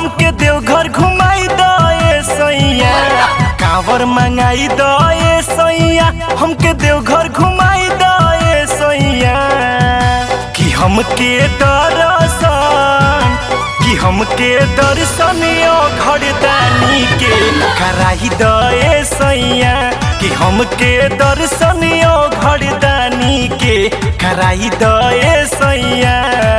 हमके देवघर घुमाई दए सैया कांवर मंगाई दए सैया हमके देवघर घुमाई दए सैया कि हमके दर्शन कि हमके दर्शन यो घरदानी के कराई दए सैया कि हमके दर्शन यो घरदानी के कराई दए सैया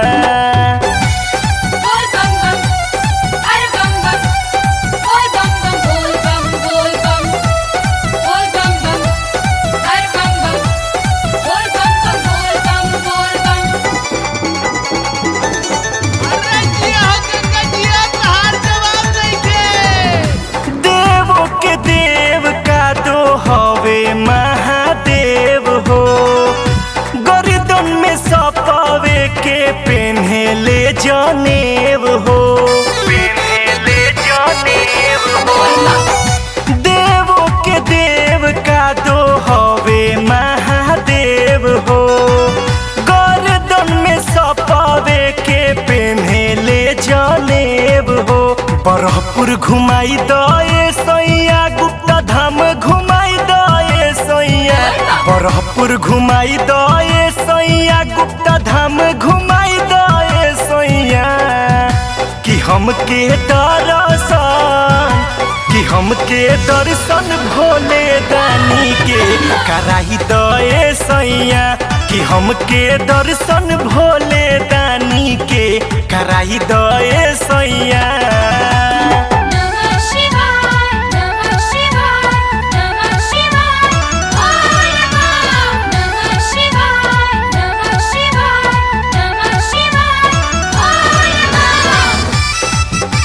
बोल बम बम अरे बम बम बोल बम बम बोल बम बोल बम बोल बम बम अरे बम बम बोल बम बम बोल बम बोल बम अरे जिया हो गंगा जिया तहार जवाब नइखे देवो के देव का दो हवे महादेव हो गर्दन में सपावे के पेन्हेले जनेव हो पेन्हेले जनेव हो देवो के देव का दो हवे महादेव हो गर्दन में सपावे के पेन्हेले जनेब हो बरहपुर घुमाई दए सैया गुप्ता धाम घुमाई दए सैया बरहपुर घुमाई दए सैया गुप्ता धाम घुमाई दए सैया कि हमके दर्शन कि हमके दर्शन भोले दानी के कराई दए सैया कि हमके दर्शन भोले दानी के कराई दए सैया नमः शिवाय नमः शिवाय नमः शिवाय बोल बम नमः शिवाय नमः शिवाय नमः शिवाय बोल बम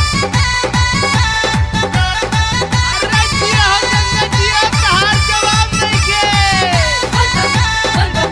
अरे जिया हो गंगा जिया तहार जवाब नइखे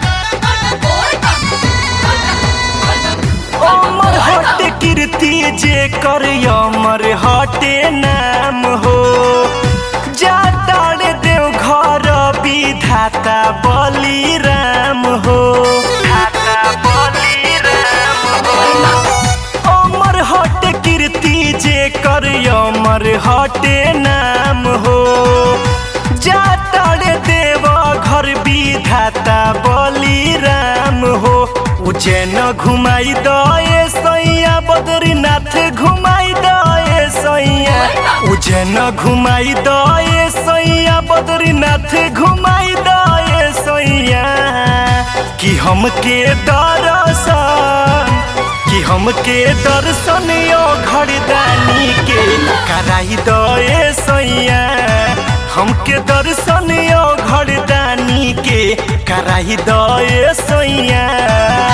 अमर हट कीर्ति जे कर अमर हटे नाम हो जाताड़ देव घर विधाता बली राम हो धाता बली राम हो अमर हट कीर्ति जे कर अमर हटे नाम हो जाताड़ देव घर विधाता बली राम हो उज्जैन घुमाई दए सैया बद्रीनाथ घुमाई दए सैया उज्जैन घुमाई दए सैया बद्रीनाथ घुमाई दए सैया कि हमके दर्शन कि हमके दर्शन यो घरदानी के कराई दए सैया हमके दर्शन यो घरदानी के कराई दए सैया